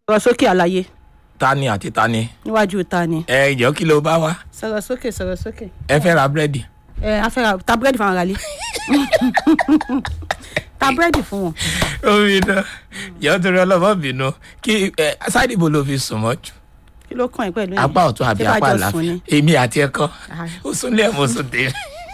sọ̀rọ̀ sókè àlàyé tani àti tani níwájú ta ni ẹ jọ kí ló bá wá sọ̀rọ̀ sókè sọ̀rọ̀ sókè ẹ fẹ́ ra búrẹ́dì ẹ afẹ́ra ta búrẹ́dì fún àwọn aráalé ta búrẹ́dì fún wọn omi náà yọ torí ọlọ́mọ bínú kí ẹ sáìdì ibo ló fi sùn mọ́jú kí ló kàn ẹ́ pẹ̀lú yẹn? apá ọ̀tún àbí Ṣé bá apá jọ sùn àlàáfíà ni? èmi àti ẹ̀kọ́ Ah. ó sún lé ẹ̀mọ́ sùn tèmi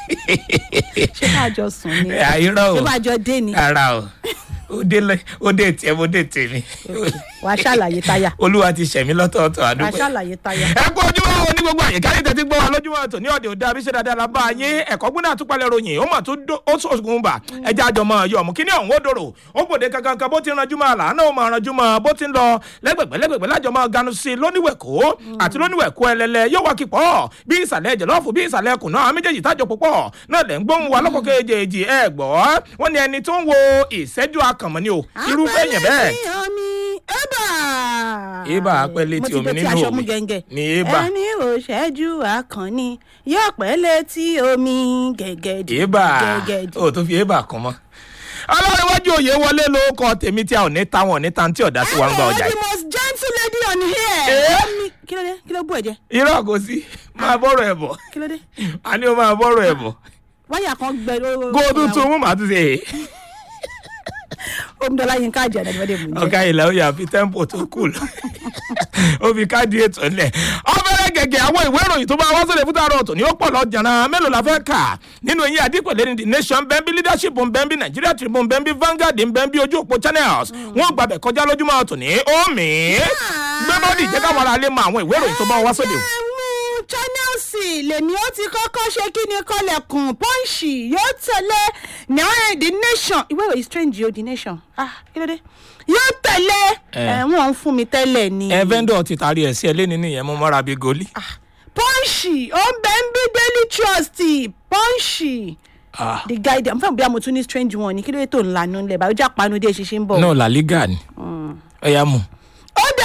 ṣé bá jọ sùn ni àìrọ̀ o ṣé bá jọ dé ni ara o ó dé lẹ ó dé tiẹ̀ mo dé tèmi wàá ṣàlàyé táyà olúwa ti ṣẹ̀mí lọ́tọ̀ọ̀tọ̀ wàá àdúgbò ṣàlàyé táyà. ẹ kú ojúmọ́ wo ní gbogbo àyíká ní tẹ́tí gbọ́ wa lójúmọ́ tó ní ọ̀dẹ̀ òde àbíṣe dáadáa la bá a yín ẹ̀kọ́ gbóná àtúpalẹ̀ ròyìn ó mà tún dó ó sọ̀gùn bà ẹja àjọmọ́ yọ ọ̀mù kíní ọ̀hún ó dòrò ó gbòde kankan kan bó ti ranjú mọ́ àlàáná ó máa ranjú mọ́ bó ti ń lọ lẹ́gbẹ̀gbẹ́ lẹ́gbẹ̀gbẹ́ lájọmọ́ ganu sí i lóníwẹ̀kọ́ àti lóníwẹ̀kọ́ ẹlẹ́lẹ́ yóò wá kíkọ́ bí ìsàlẹ̀ jẹ̀lọ́ọ̀fù bí ìsàlẹ̀ kùnà àwọn méjèèjì tájọ púpọ̀ náà lẹ́ ń gbóhùn wa lọ́kọ̀ kejì ẹ gbọ́ wọ́n ní ẹni tó ń wo ìṣẹ́jú akànmọ́ ni o irúfẹ́ yẹn bẹ́ẹ̀ Apẹ̀lẹ̀ tí omi ẹ̀bà. Eba apẹ̀lẹ̀ tí omi mo ti nínú dé tí aṣọ omi. mú gẹ́ngẹ́. Ni eba. ẹni ò ṣẹ́jú akànni yóò pẹ́lẹ̀ tí omi gẹ̀gẹ̀dì. èébà gẹ̀gẹ̀dì. ó tún fi èébà kún mọ́. ọlọ́runwájú òye wọlé ló kọ tèmi tí a ò ní ta wọn ò ní ta tí ọ̀dà sí wa ń gba ọjà the yìí. most gentle lady on here. Eh? Omi kí ló dé kí ló bú ẹ̀jẹ̀ irọ́ kò sí máa bọ́rọ̀ ẹ̀ bọ̀ kí ló dé a ní o máa bọ́rọ̀ ẹ̀ bọ̀ wáyà kan gbẹ lóró. kó o tún tún mú màá tún ṣe é. omidọ́lá yín ká àjẹ́ àdàdìmọ́dé mú jẹ́. ọ̀gá ilẹ̀ ó yà fi tẹ́ḿpò tó kù lọ ó fi káàdì ètò ńlẹ̀ ọ̀bẹ̀rẹ̀ gẹ̀gẹ̀ àwọn ìwé ìròyìn tó bá wá sílẹ̀ fún tààrọ̀ ọ̀tọ̀ ni ó pọ̀ lọ jàǹdà mélòó la fẹ́ kà nínú eyín àdìpẹ̀lẹ́ ní the nation bẹ́ńbí leadership bẹ́ńbí nigeria tribune bẹ́ńbí vanguard bẹ́ńbí ojú òpó channels wọ́n gbàbẹ̀ kọjá lójúmọ́ ọ̀tọ̀ ní omi gbé bọ́ọ̀dì jẹ́ káwọn ará lè mọ àwọn ìwé ìròyìn tó bá wá sóde o. mú channels lèmi ó ti kọ́kọ́ ṣe kí ni kọlẹ̀kùn pọ́ǹsì yóò tẹ̀lé náà the nation ìwé ìròyìn strange o the nation ah kí ló dé yóò tẹ̀lé Eh. ẹ̀ wọ́n ń fún mi tẹ́lẹ̀ ni ẹ vendor ti taari ẹ̀ sí ẹ lẹ́ni nìyẹn mo mọ́ra bíi goli. pọ́ǹsì ó ń bẹ ń bí daily trust pọ́ǹsì Ah. the guide mo fẹ́ bí amòtún ní strange one ni kí ló dé tó ń lanu ńlẹ̀ báyìí ó jà panu dé ṣiṣẹ́ ń bọ̀. náà la liga ni ẹ yà mú. ó dà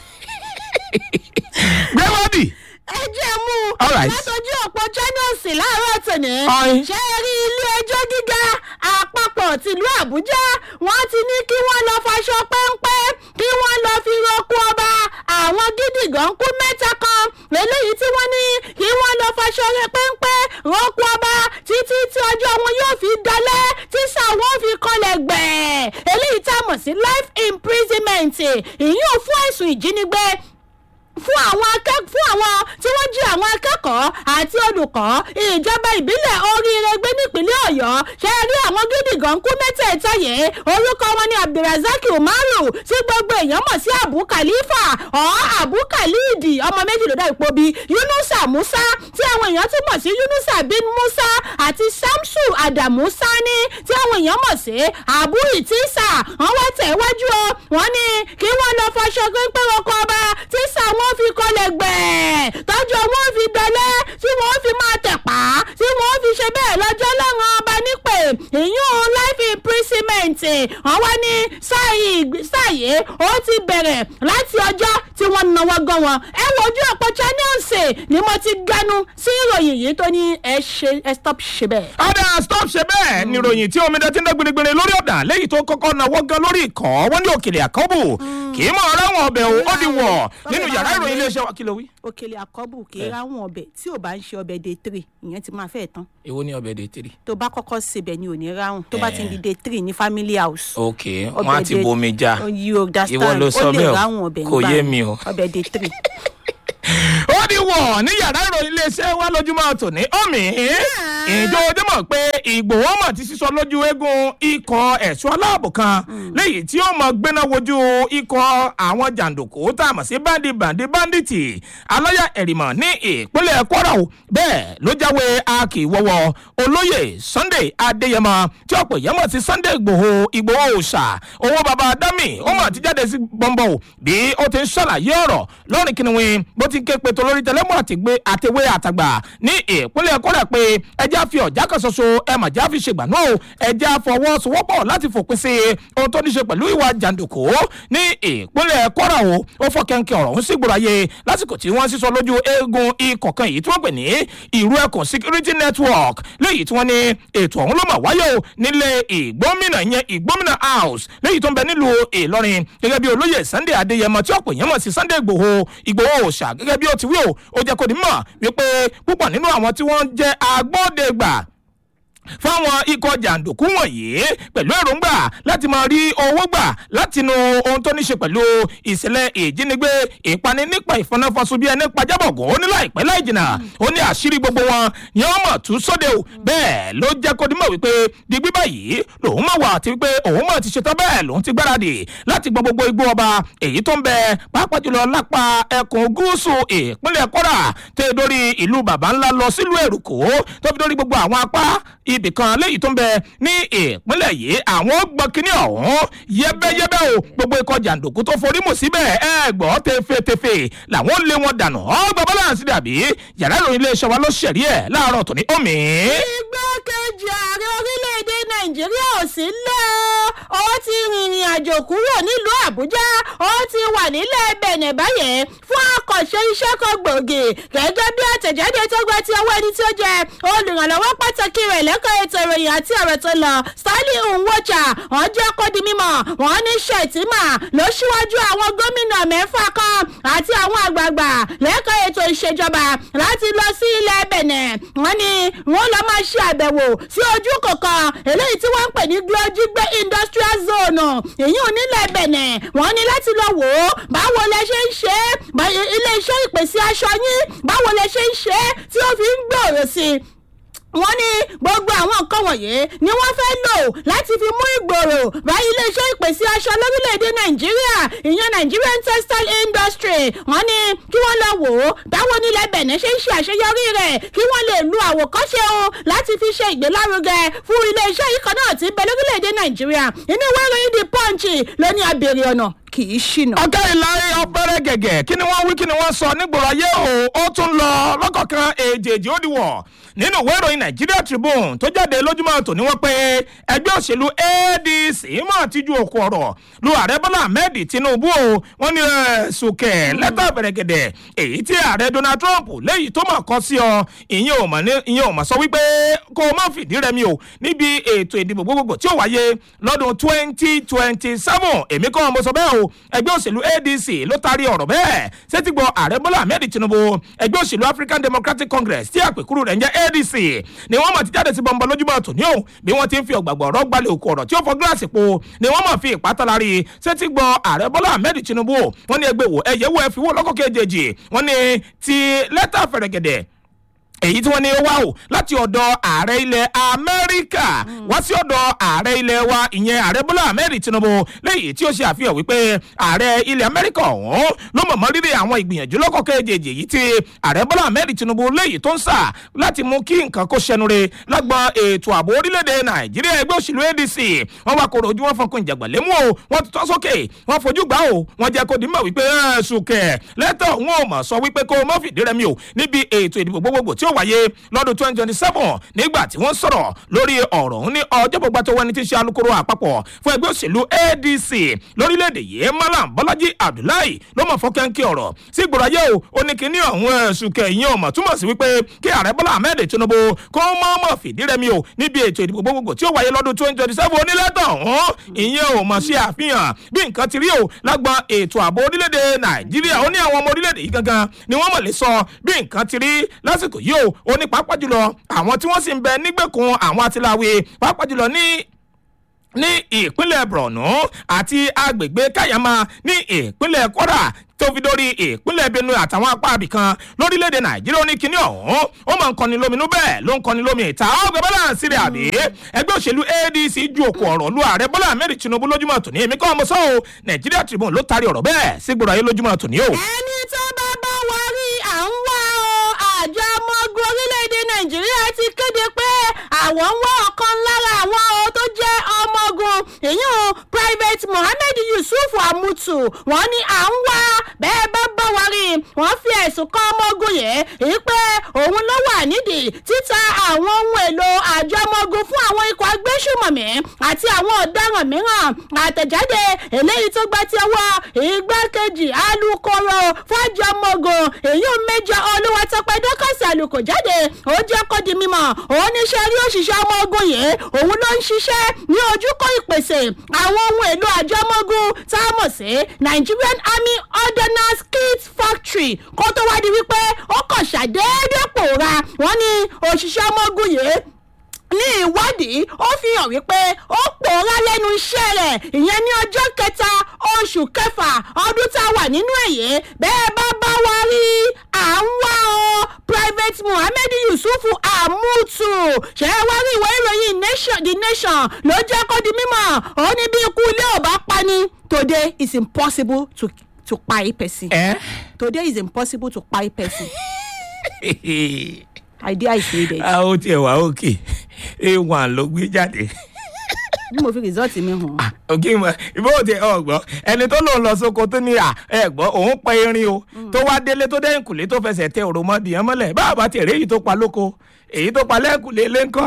gbé bọ́ọ̀dì. ẹ jẹ́ mú All right. látọjú ọ̀pọ̀ channels láàárọ̀ tòní. Ọ̀yin. ṣé ẹ rí ilé ẹjọ́ gíga àpapọ̀ tìlú àbújá wọ́n ti ní kí wọ́n lọ faṣọ péńpẹ́ kí wọ́n lọ fi roko ọba àwọn gídìgàn kú mẹ́ta kan eléyìí tí wọ́n ní kí wọ́n lọ faṣọ rẹ péńpẹ́ roko ọba títí tí ọjọ́ wọn yóò fi dalẹ̀ tí sàwọn fi kọlẹ̀ gbẹ̀ẹ́ eléyìí tá a mọ̀ sí life imprisonment ìyún fún ẹ̀sùn ìjínigbé fún àwọn akẹ́kọ̀ọ́ fún àwọn tí wọ́n jí àwọn akẹ́kọ̀ọ́ àti olùkọ́ ìjọba ìbílẹ̀ oríire gbé nípínlẹ̀ ọ̀yọ́ ṣe rí àwọn gídìgàn kú mẹ́tẹ̀ẹ̀ta yìí orúkọ wọn ni abdulrasaq umaru tí gbogbo èèyàn mọ̀ sí abu khalifa ọ̀ abu khalid ọmọ méjì ló dá ipò bí yunusa musa tí àwọn èèyàn tún mọ̀ sí yunusa bin musa àti samsu adamu sani tí àwọn èèyàn mọ̀ sí abu itisa wọ́n wá tẹ̀ wájú o wọ́n ní kí wọ́n lọ fọṣọ pínpín oko ọba tí sàwọn fi kọlẹ̀ gbẹ̀ẹ́ tọ́jú wọn fi dọ́lẹ́ tí wọ́n fi máa tẹ̀pá tí wọ́n fi ṣe bẹ́ẹ̀ lọ́jọ́ lọ́rùn ọba nípè ìyún life imprisonment wọ́n wá ní sáàyè ó ti bẹ̀rẹ̀ láti ọjọ́ tí wọ́n náwó gan wọn ẹ wo ojú ọ̀pọ̀ channels ni mo ti ganu sí ìròyìn yìí tó ní ẹ ṣe ẹ stop ṣe bẹ́ẹ̀. ọ̀dà stop ṣe bẹ́ẹ̀ ni ìròyìn tí omidan ti ń dán gbinigbini lórí ọ̀dà lẹ́yìn tó kọ́kọ́ náwó gan lórí ìkọ́ wọ́n ní òkèlè àkọ́bù kì í mọ̀ ọ́rẹ́ wọn ọbẹ̀ o ó di wọ̀ nínú yàrá ìròyìn iléeṣẹ́ wa kí ló wí. òkèlè àkọ́bù kì í ráwọn ọbẹ̀ tí ò bá ń ṣe ọbẹ̀ day three ìyẹn ti máa fẹ́ tán èwo ni ọbẹ̀ dé tiri. tó bá kọ́kọ́ sebẹ̀ ni ò ní ráhùn tó bá ti ń di day three ní family house. ok wọn á ti bomi já you understand ìwọ ló sọ ó lè bẹ́ẹ̀ ráhùn o ọbẹ̀ kò nígbà yé yẹn. mi o. ọbẹ̀ day three. ó di wọ̀ ní yàrá ìròyìn iléeṣẹ́ wa lójúmọ́ tòní omi ìjọ ojúmọ̀ pé ìgbòho mọ̀ ti sísọ lójú eégún ikọ̀ ẹ̀ṣọ́ aláàbò kan léyìí tí ó mọ gbéná wojú ikọ̀ àwọn jàǹdùkú tá a mọ̀ sí bandi bandi banditi aláyà ẹ̀rìmọ̀ ní ìpínlẹ̀ kwara o bẹ́ẹ̀ ló jáwé akíwọ́wọ́ olóyè sunday adéyẹmọ tí ọ̀pọ̀ èèyàn mọ̀ sí sunday ìgbòho ìgbòho òòṣà owó baba dami ó mọ̀ ti jáde sí bọ́ńbọ́ o bí ó ti ń ṣàlàyé ọ̀rọ̀ lọ́rìn kìnìún bó ti ké pe tó lórí tẹlẹ́mù àtìgbé àtẹwé àtàgbà ní ìpínlẹ̀ kọ́rẹ̀ pé ẹjẹ́ fi ọ̀já kan ṣoṣo ẹ mà já fi ṣègbà náà ẹjẹ́ fọwọ́sowọ́pọ̀ láti fòpin sí ohun tó ní ṣe pẹ̀lú ìwà jàǹdùkú ní ìpínlẹ̀ kọ́rà o ó fọ́ kẹ́ńkẹ́ ọ̀rọ̀ ń sì gbòòrò ayé lásìkò tí wọ́n sísọ lójú eegun ikọ̀ kan èyí tí wọ́n pè ní ìrú ẹkùn security network léyìí tí wọ́n ní ètò ọ̀hún ló mà wáyé o nílé ìgbómìnà yẹn ìgbómìnà house léyìí tó ń bẹ nílùú ìlọrin gẹ́gẹ́ bí olóyè sunday adéyẹmọ tí ọ̀pọ̀ èèyàn mọ̀ sí sunday igbòho ìgbòho òòṣà gẹ́gẹ́ bí ó ti wí o ó jẹ́ kó di mọ̀ wípé púpọ̀ nínú àwọn tí wọ́n jẹ́ agbódegbà fáwọn ikọ̀ jàǹdùkú wọ̀nyí pẹ̀lú èròǹgbà láti máa rí owó gbà látinú ohun tó ní ṣe pẹ̀lú ìṣẹ̀lẹ̀ ìjínigbé ìpani nípa ìfọnáfọsùn bí ẹni pajábọ̀gùn ó ní láìpẹ́ láì jìnnà ó ní àṣírí gbogbo wọn ni wọ́n mọ̀ tún sóde o bẹ́ẹ̀ ló jẹ́ kó dimọ̀ wípé digbí báyìí lòun mọ̀ wà àti wípé òun mọ̀ ti ṣetán bẹ́ẹ̀ lòun ti gbáradì láti gbọ́ gbogbo igbó ọba èyí tó ń bẹ pàápàá jùlọ lápá ẹkùn gúúsù ìpínlẹ̀ kọ́ra tẹ́ dórí ìlú bàbá ńlá lọ sílùú èrùkó tó fi dórí gbogbo àwọn apá ibì kan léyìí tó ń bẹ ní ìpínlẹ̀ yìí àwọn gbọ́n kínní ọ̀hún yẹ́bẹ́yẹ́bẹ́ o gbogbo ikọ̀ jàǹdùkú tó forí mù síbẹ̀ ẹ gbọ́ tefetefe làwọn lé wọn dànù ọgbà balance dàbí yàrá ìròyìn iléeṣẹ́ wa ló ṣẹ̀rí ẹ̀ láàárọ̀ tòní omi. igbákejì ààrẹ orílẹ̀-èdè nàìjíríà ò sí lé o ó ti rìnrìn àjò kúrò nílùú àbújá ó ti wà nílẹ̀ bẹ̀nẹ̀ báyẹn fún àkànṣe iṣẹ́ kan gbòógì gẹ́gẹ́ bí àtẹ̀jáde tó gba ti ọwọ́ ẹni tí ó jẹ́ olùrànlọ́wọ́ pàtàkì rẹ̀ lẹ́kọ̀ọ́ ètò ìròyìn àti ọ̀rọ̀ tó lọ stanley nwocha wọ́n jẹ́ kó di mímọ̀ wọ́n ní ṣètìmà ló ṣíwájú àwọn gómìnà mẹ́fà kan àti àwọn àgbààgbà lẹ́kọ̀ọ́ ètò ìṣèjọba láti lọ sí ilẹ̀ bẹ̀nẹ̀ wọ́n ní wọ́n lọ máa ṣe àbẹ̀wò sí ojú kọ̀ọ̀kan eléyìí tí wọ́n ń pè ní glojigbe industrial zone èyí ò nílẹ̀ bẹ̀nẹ̀ wọ́n ní láti lọ wò ó báwo lẹ ṣe ń ṣe é ilé iṣẹ́ ìpèsè aṣọ yín báwo lẹ ṣe ń ṣe é tí ó fi ń gbòòrò sí i wọ́n ní gbogbo àwọn nǹkan wọ̀nyí ni wọ́n fẹ́ lò láti fi mú ìgbòrò bá iléeṣẹ́ ìpèsè aṣọ lórílẹ̀‐èdè nàìjíríà ìyẹn nigerian textile industry wọ́n ní kí wọ́n lọ wò ó báwo nílẹ̀ bẹ̀nẹ̀ ṣe ń ṣe àṣeyọrí rẹ̀ kí wọ́n lè lu àwòkọ́ṣe o láti fi ṣe ìgbélárugẹ fún iléeṣẹ́ yìí kan náà ti bẹ lórílẹ̀‐èdè nàìjíríà inú ìwé ìròyìn the punch ló ní abèrè ọ̀nà kì í ṣìnà. ọ̀gá ìlàrí ọ̀pẹ̀rẹ̀ gẹ̀gẹ̀ kí ni wọ́n wí kí ni wọ́n sọ nígboro ayé o ó tún lọ lọ́kọ̀ọ̀kan èjèèjì ó diwọ̀ nínú ìwé ìròyìn nigeria tribune tó jáde lójúmọ́ tòní wọ́n pé ẹgbẹ́ òṣèlú adc mọ̀ tíjú òkú ọ̀rọ̀ lu ààrẹ bọ́lá ahmed tinubu o wọ́n ní sùkẹ́ lẹ́tà bẹ̀rẹ̀gẹ̀dẹ̀ èyí tí ààrẹ donald trump léyìí tó mọ̀ kọ́ sí ọ ìyẹn ò mọ̀ ní ìyẹn ò mọ̀ sọ wípé kó o má fìdí rẹmi o níbi ètò ìdìbò gbogbogbò tí ó wáyé lọ́dún twenty twenty seven èmi kọ́ mo sọ bẹ́ẹ̀ o ẹgbẹ́ òṣèlú adc ló taari ọ̀rọ̀ bẹ́ẹ̀ sétígbọ̀ ààrẹ bọ́lá ahmed tinubu ẹgbẹ́ òṣèlú african democratic congress tí àpèkúrú rẹ̀ ń jẹ́ adc ni wọ́n mọ̀ ti jáde sí bọ́ńbọ́ lójúmọ́ tòní o bí wọ́n ti ń fi ọ̀gbàgbọ́ ọ̀rọ̀ gbalẹ̀ òkú ọ̀rọ̀ tí ó fọ gíláàsì po ni wọ́n mọ̀ fi ìpátálárì sétígbọ̀ ààrẹ bọ́lá ahmed tinubu wọ́n ní ẹgbẹ́ wò ẹ̀yẹ́ wò ẹ fi wò lọ́kọ̀ kejì wọ́n ní ti lẹ́tà fẹ̀rẹ̀gẹ̀dẹ̀ èyí tí wọ́n ní wá o láti ọ̀dọ̀ ààrẹ ilẹ̀ amẹ́ríkà wá sí ọ̀dọ̀ ààrẹ ilẹ̀ wa ìyẹn ààrẹ bọ́lá ahmed tinubu lẹ́yìn tí ó ṣe àfihàn wípé ààrẹ ilẹ̀ amẹ́ríkà ọ̀hún ló mọ̀mọ́ rírì àwọn ìgbìyànjú lọ́kọ̀ kejì èyí tí ààrẹ bọ́lá ahmed tinubu lẹ́yìn tó ń sà láti mú kí nǹkan kó ṣẹnure lágbọn ètò ààbò orílẹ̀-èdè nàìjíríà ẹgbẹ́ òṣèlú adc wọ́n wá kóró ojú wọn fọkùn ìjàgbọ̀n lémú o wọ́n ti tọ́ sókè wọ́n fojú gbà o wọ́n jẹ́ kó dìímọ̀ wípé ṣùkẹ́ lẹ́tọ̀ wọn ò mọ̀ sọ wípé kó o mọ̀ fìdí rẹmi o níbi ètò ìdìbò gbogbogbò tí ó wáyé lọ́dún twenty twenty seven nígbà tí wọ́n sọ̀rọ̀ lórí ọ̀rọ̀ ọ̀hún ní ọjọ́ gbogbo tó wẹni tí ń ṣe alukoro àpapọ̀ fún ẹgbẹ́ òṣèlú adc lórílẹ̀‐èdè yìí malam bọ́lájí abdullahi ló mọ̀ fọ́kẹ́ńkì ọ̀rọ̀ sí ìgbòrò ayé o ó ní kíní ọ̀hún ẹ̀sùn kẹ̀yìn ọ̀mọ̀ túmọ̀ sí wípé kí ààrẹ bọ́lá ahmed tinubu kó mọ̀ọ́mọ̀ fìdí rẹmi o níbi ètò ìdìbò gbogbogbò tí ó wáyé lọ́dún twenty twenty seven onílẹ̀tọ̀ ọ̀hún ìyẹn ò mọ̀ sí àfihàn bí nǹkan ti rí o lágbọn ètò ààbò orílẹ̀-èdè nàìjíríà ó ní àwọn ọmọ orílẹ̀-èdè yìí gangan ni wọ́n mọ̀ lè sọ bí nǹkan ti rí lásìkò yìí o ó ní pàápàá jùlọ àwọn tí wọ́n sì ń bẹ nígbèkùn àwọn atiláwe pàápàá jùlọ ní ní ìpínlẹ̀ borno àti agbègbè kayama ní ìpínlẹ̀ kwara tó fi dórí ìpínlẹ̀ benue àtàwọn apá abìkan lórílẹ̀‐èdè nàìjíríà ó ní kinní ọ̀hún ó máa ń kọni lóminú bẹ́ẹ̀ ló ń kọni lómi ìta ọgbẹ́ bọ́láǹsì rẹ̀ àbí ẹgbẹ́ òṣèlú adc ju òkú ọ̀rọ̀ lu ààrẹ bọ́lá ahmed tinubu lójúmọ́ tòní èmi kọ́ ọmọ sọ́ọ́ nàìjíríà tribune ló taari ọ̀rọ̀ bẹ́ẹ̀ sígbòrò ayé lójúmọ́ tòní o. ẹni tó bá bá wa rí à ń wá o àjọ ọmọ ogun orílẹ̀-èdè nàìjíríà ti kéde pé àwọn ń wá ọ̀kan lára àwọn o tó jẹ́ ọmọ ogun èyàn private mohammed yusuf amutu wọ́n ní à ń wá bẹ́ẹ̀ bá bá wa rí wọ́n fi ẹ̀sùn kan ọmọ ogun yìí èyí pé òun ló wà nídìí títa àwọn ohun èlò àjọ ọmọ ogun fún àwọn ikọ̀ agbésùmọ̀mí àti àwọn ọ̀daràn mìíràn àtẹ̀jáde eléyìí tó gbá tí ọwọ́ igbákejì alūkkóró fọ́jọ́ ọmọ ogun èyí ò méjọ olúwatọ́pẹ́ dọ́kọ̀sì àlùkò jáde ó jẹ́ kó di mímọ̀ òun níṣẹ́ rí òṣìṣẹ́ ọmọ ogun yìí òun ló ń ṣiṣẹ́ ní ojúkọ ìpèsè àwọn ohun èlò àjọ ọmọ ogun tá a mọ̀ sí nigerian army ordnance kit factory kó tó wá di wípé ó kàn ṣàdédé pòórá wọ́n ní òṣìṣẹ́ ọmọ ogun yìí ní ìwádìí ó fi hàn wípé ó pòórá lẹ́nu iṣẹ́ rẹ̀ ìyẹn ní ọjọ́ kẹta oṣù kẹfà ọdún tá a wà nínú èyí bẹ́ẹ̀ bá bá wa rí à ń wá o private muhammed yusuf amutu ṣe é wá rí ìwé ìròyìn nation the nation ló jẹ́ kó di mímọ̀ ó ní bí ikú ilé ò bá pani today is impossible to to kpai person ẹ today is impossible to kpai person idea is needed a ó tiẹ̀ wá òkè a1 ló gbé jáde bí mo fi result mi hàn. òkè mọ ìbò òtí ọgbọ ẹni tó lòun lọ sóko tó ní à ẹ gbọ́ òun pa erin o tó wá délé tó dẹ́yìn kùlé tó fẹsẹ̀ tẹ òròmọdìyàn mọ́lẹ̀ bá a bá tiẹ̀ rí èyí tó pa lóko èyí tó pa lẹ́kùlé lẹ́ńkọ́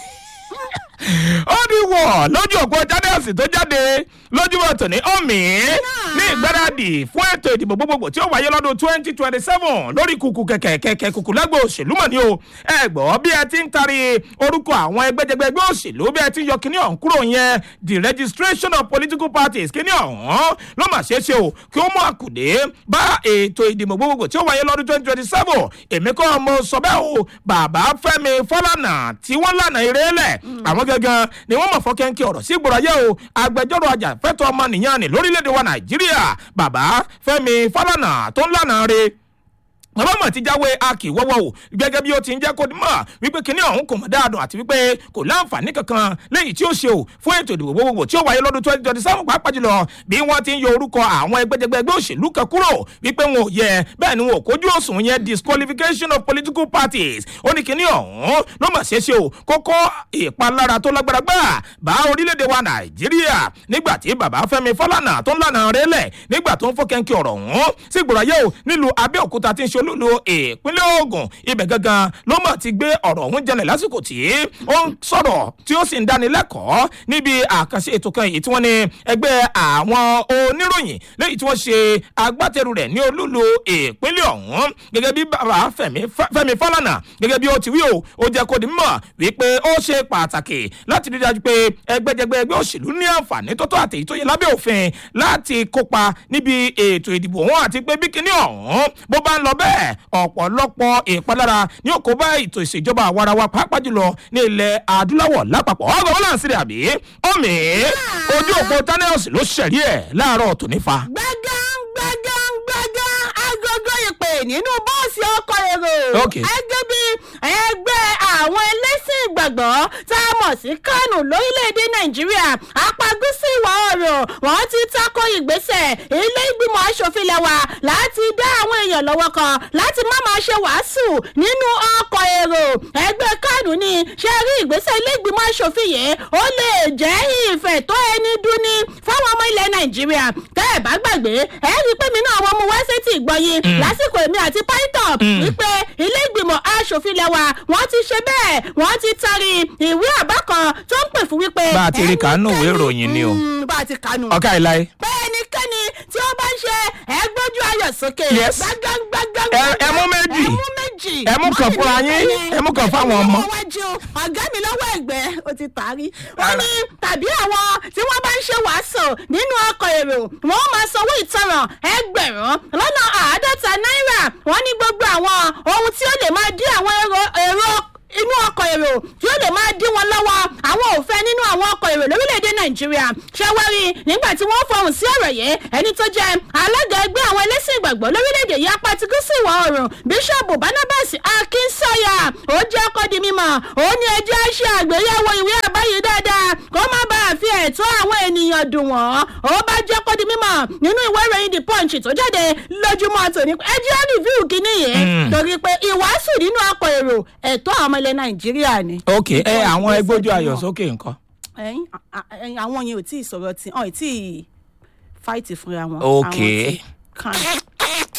ó ní wọ̀ lójú òpó jádẹ́sì tó jáde lójúmọ̀ tòní ọ̀mì ní ìgbáradì fún ètò ìdìbò gbogbogbò tí ó wáyé lọ́dún twenty twenty seven lórí kùkù kẹ̀kẹ́ kẹ̀kẹ́ kùkù lágbo òṣèlú mọ̀ ní o ẹ gbọ́ bí ẹ ti ń tari orúkọ àwọn ẹgbẹ́jẹgbẹ́ ẹgbẹ́ òṣèlú bí ẹ ti ń yọ kíní ọ̀hún kúrò yẹn the registration of political parties kíní ọ̀hún ló mà ṣeé ṣe o kí ó mú àkùdé bá ètò ìdìbò gbogbogbò tí ó wáyé lọ́dún twenty twenty seven èmi kọ́ mo sọ bẹ́ẹ̀ o bàbá fẹ́mi fọlànà tí wọ́n lànà eré lẹ̀ àwọn gangan ni wọ́n mọ̀ fọ́kẹ́ńkẹ́ ọ̀rọ̀ sí ìgbòrò ayé o agbẹjọ́rò ajàfẹ́tọ̀ ọmọnìyàn ni lórílẹ̀‐èdè wa nàìjíríà bàbá fẹ́mi fọlànà tó ń lànà re bàbá mọ̀ ti jáwé akíwọ́wọ́ o gẹ́gẹ́ bí ó ti ń jẹ́ kó mọ̀ wípé kinní ọ̀hún kò mọ̀ dáadùn àti wípé kò láǹfààní kankan lẹ́yìn tí ó ṣe o fún ètò ìdìbò gbogbogbò tí ó wáyé lọ́dún twenty twenty seven pàápàá jùlọ bí wọ́n ti ń yọ orúkọ àwọn ẹgbẹ́jẹgbẹ́ ẹgbẹ́ òṣèlú kan kúrò wípé wọn ò yẹ bẹ́ẹ̀ ni wọn ò kójú òsùn yẹn disqualification of political parties ó ní kinní ọ̀hún ló mọ̀ ṣe ṣe o kókó ìpalára tó lágbára gbà bá orílẹ̀-èdè wa nàìjíríà nígbà tí bàbá fẹ́mi fọlànà tó ń lànà rẹ́lẹ̀ nígbà tó ń fọ́kẹ́ńkẹ́ ọ̀rọ̀ ọ̀hún sí ìgbòràyè o nílùú abẹ́òkúta tí ń ṣe olúlo ìpínlẹ̀ ogun ibẹ̀ gangan ló mọ̀ ti gbé ọ̀rọ̀ ọ̀hún jẹlẹ̀ lásìkò tí ó ń sọ̀rọ̀ tí ó sì ń dánilẹ́kọ̀ọ́ níbi àkànṣe ètò kan èyí tí wọ́n ní ẹgbẹ́ àwọn oníròyìn lẹ́yìn tí wọ́n ṣe agbátẹrù rẹ̀ ní olúlo ìpínlẹ̀ ọ̀hún gẹ́gẹ́ bí bàbá fẹ́mi fálànà gẹ́gẹ́ bí ó ti wí o ó jẹ́ kó di mọ̀ wípé ó ṣe pàtàkì láti rí dájú pé ẹgbẹ́jẹgbẹ́ ẹgbẹ́ òṣèlú ní àǹfààní tó tó àtẹ̀yí tó yẹ lábẹ́ òfin láti kópa níbi ètò ìdìbò wọn àti pé bí kinní ọ̀hún bó bá ń lọ bẹ́ẹ̀ ọ̀pọ̀lọpọ̀ ìpalára ní òkú bá ètò ìṣèjọba àwarawa pàápàá jùlọ ní ilẹ̀ adúláwọ̀ lápapọ̀ ọgọ́ wọn là ń sílẹ̀ àbí ọ̀mì ojú òpó tánẹ́ọ̀sì ló ṣẹ̀rí ẹ̀ láàárọ̀ tòní fa. gbẹ̀gàn gbẹ̀gàn gbẹ̀gàn agogo ìpè nínú bọ́ọ̀sì ọkọ̀ èrò. Ok. ẹgbẹ́ bí ẹgbẹ́ àwọn ẹlẹ́sìn ìgbàgbọ́ tá a mọ̀ sí kánò lórílẹ̀‐èdè nàìjíríà apá gúúsù ìwọ̀ oòrùn wọ́n ti tako ìgbésẹ̀ ilé ìgbìmọ̀ asòfin lẹ́wà láti dá àwọn èèyàn lọ́wọ́ kan láti má máa ṣe wàásù nínú ọkọ̀ èrò ẹgbẹ́ kánò ni ṣe rí ìgbésẹ̀ ilé ìgbìmọ̀ asòfin yìí ó lè jẹ́ ìfẹ́ tó ẹni dún ní fáwọn ọmọ ilẹ̀ nàìjíríà tẹ́ ẹ̀ bá gbàgbé ẹ̀ rí i pé mi náà wọ́n mú wá sétí ìgbọ̀yìn lásìkò èmi àti python wípé ilé ìgbìmọ̀ asòfin lẹ́wà wọ́n ti ṣe bẹ́ẹ̀ wọ́n ti tari ìwé àbá kan tó ń pè fún wípé. Bá a ti rí kàánú ìwé ìròyìn ni o. Mm, bá a ti kàánú. ọ̀ká ìláyé. bẹ́ẹ̀ ẹnikẹ́ni tí ó bá ń ṣe ẹgbójú ayọ̀ sókè. Yes. gbágángbágán. Ẹ- ẹ mú méjì. ẹ mú méjì. Ẹ mú kan fúnra yín, ẹ mú kan fáwọn ọmọ. Ẹ mú wájú ọ̀gá mi lọ́wọ́ ẹ̀gbẹ́ ó ti tàrí. wọ́n ní tàbí àwọn tí wọ́n bá ń ṣe wàásù nínú ọkọ̀ èrò wọ́n máa sanwó ìtanràn ẹgbẹ̀rún lọ́nà àádọ́ta náírà wọ́n ní gbogbo àwọn ohun tí ó lè máa dí àwọn èrò èrò inú ọkọ̀ èrò tí ó lè máa dí wọn lọ́wọ́ àwọn òfẹ́ nínú àwọn ọkọ̀ èrò lórílẹ̀‐èdè nàìjíríà ṣẹ́wárí nígbà tí wọ́n fọhùn sí ọ̀rọ̀ yìí ẹni tó jẹ́ alága ẹgbẹ́ àwọn ẹlẹ́sìn ìgbàgbọ́ lórílẹ̀‐èdè yìí apá ti gúúsù ìwọ̀ oòrùn bíṣọ̀bù barnabas akínsọ́yà ó jẹ́ kó di mímọ̀ ó ní ẹjẹ́ ṣe àgbéyẹ̀wò ìwé àbáyé dáadáa kó má bàa fi ẹ̀tọ́ àwọn ènìyàn dùn wọ́n ó bá jẹ́ kó di mímọ̀ nínú ìwé ìròyìn the punch tó jáde lójúmọ́ tòní ẹjẹ́ rìvíù kínní yìí Mm. torí pé ìwàásù nínú ọkọ̀ èrò ẹ̀tọ́ àwọn ọmọ ilẹ̀ nàìjíríà ni. ok ẹ àwọn ẹgbójú ayọ̀ sókè nǹkan. ẹ̀yin a- a- ẹ̀yin àwọn yẹn ò tí ì sọ̀rọ̀ tí ọ̀ tí ì fáìtì fúnra wọn. Ok. Àwọn tí- kan.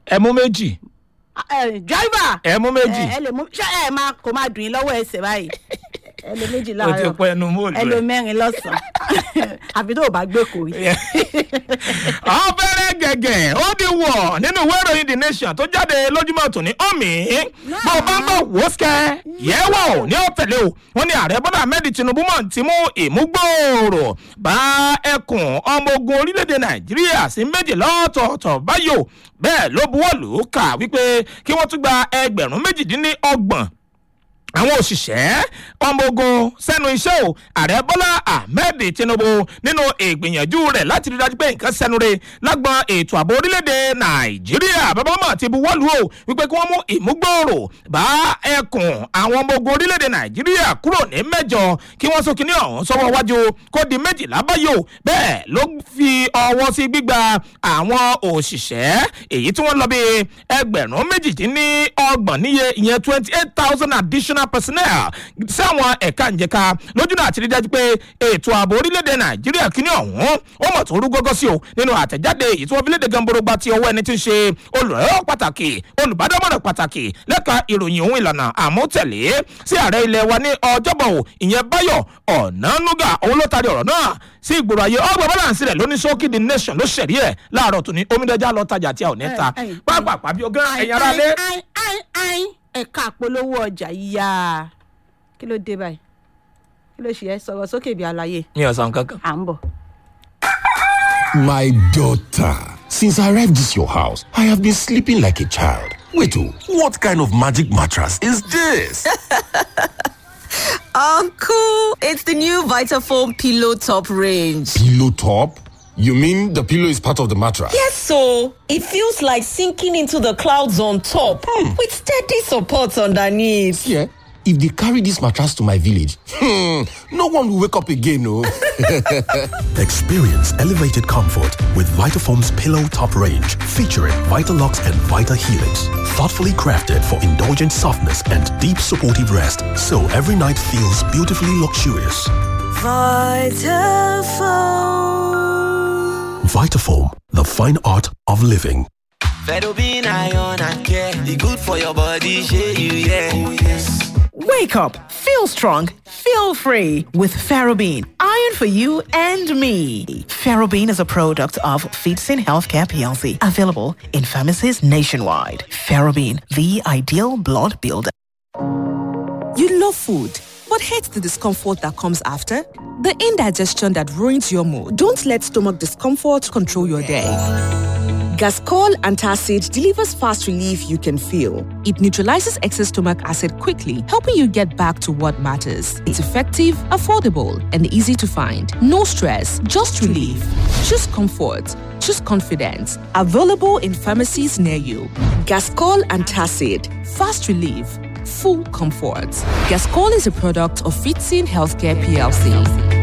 ẹ mú méjì driver ẹ mú méjì ẹ lè mú ṣé ẹ máa kò máa dùn yín lọ́wọ́ ẹsẹ̀ báyìí ẹ lè méjì o ti láàárọ̀ pọ ẹnu móòlù ẹ lè rẹ. mẹ́rin lọ́sàn-án àfi tó o bá gbé kò rí. ọ̀bẹ̀rẹ̀ gẹ̀gẹ̀ ó di wọ̀ nínú ìwé ìròyìn the nation tó jáde lójúmọ́ tòní ọ̀mì bó o bá ń bọ̀ wò ó sikẹ́ yẹ̀wò ní ọ̀tẹ̀lẹ̀ o wọ́n ní ààrẹ bọ́dà ahmed tinubu mọ̀ ti mú ìmúgbòòrò bá ẹkùn ọmọ ogun orílẹ̀-èdè nàìjíríà sí méjì lọ́tọ̀ọ̀tọ̀ báyò bẹ́ẹ̀ ló buwọ́ lù ú kà wípé kí wọ́n tún gba ẹgbẹ̀rún méjìdínlọ́gbọ̀n àwọn òṣìṣẹ́ ọmọ ogun sẹ́nu iṣẹ́ o ààrẹ bọ́lá ahmed tinubu nínú ìgbìyànjú rẹ̀ láti rí dájú pé nǹkan sẹ́nu re lágbọn ètò ààbò orílẹ̀-èdè nàìjíríà bàbá mọ̀ ti buwọ́lù o wípé kí wọ́n mú ìmúgbòòrò bá ẹkùn àwọn ọmọ ogun orílẹ̀-èdè nàìjíríà kúrò ní mẹ́jọ kí wọ́n sọ kíní ọ̀hún sọ́wọ́ wájú kó di méjìlá báyò bẹ́ẹ̀ ló fi ọwọ́ sí gbígba àwọn òṣìṣẹ́ èyí tí wọ́n lọ bí ẹgbẹ̀rún méjìdínlọ́gbọ̀n níye ìyẹn twenty eight thousand additional personnel sáwọn ẹ̀ka ìjẹka lójúnà àti rí dájú pé ètò ààbò orílẹ̀-èdè nàìjíríà kíní ọ̀hún ó mọ̀ tó rú gọ́gọ́ sí o nínú àtẹ̀jáde èyí tí wọ́n fi léde gamborogba ti ọwọ́ ẹni tí ń ṣe olùrẹ́wọ̀ pàtàkì olùbádámọ̀ràn pàtàkì lẹ́ka ìròyìn ohun ìlànà àmútẹ̀lé sí ààrẹ ilẹ̀ wa ní ọjọ́bọ̀ o ìyẹn báyọ̀ ọ̀nánúgà òun ló taari ọ̀rọ̀ náà sí ìgboro ayé ọgbà balance rẹ̀ lóní sókè the nation ló ṣẹ̀rí ẹ̀ láàárọ̀ tó ní omidẹ́jà lọ tajà tí a ò ní ta Ẹ, ẹ, pápá bí ogán ẹ̀yìn ara lé. Ai, ai, ai, ẹ̀ka àpolówó ọjà yíyá kí ló dé báyìí kí ló ṣe ẹ sọ̀rọ̀ sókè bí àlàyé mi ò sàn kankan. à ń bọ̀. My daughter, since I arrived this your house, I have been sleeping like a child. Wait, oh, what kind of magic mattress is this? Uncle, it's the new Vitafoam Pillow Top range. pillow top? You mean the pillow is part of the mattress? Yes, so it feels like sinking into the clouds on top with steady support underneath. Yeah. If they carry this mattress to my village, hmm, no one will wake up again, oh. Experience elevated comfort with Vitafoam's Pillow Top range, featuring Vitalux and Vita Helix. Thoughtfully crafted for indulgent softness and deep supportive rest, so every night feels beautifully luxurious. Vitafoam, the fine art of living. Fedobin iron and care. The good for your body, share you, yeah. Oh, yes. Wake up, feel strong, feel free with Ferrobene. Iron for you and me. Ferrobene is a product of Feedsin Healthcare PLC, available in pharmacies nationwide. Ferrobene, the ideal blood builder. You love food, but hate the discomfort that comes after? The indigestion that ruins your mood. Don't let stomach discomfort control your day. Gascol Antacid delivers fast relief you can feel. It neutralizes excess stomach acid quickly, helping you get back to what matters. It's effective, affordable, and easy to find. No stress, just relief. Choose comfort. Choose confidence. Available in pharmacies near you. Gascol Antacid. Fast relief. Full comfort. Gascol is a product of Fitzin Healthcare PLC.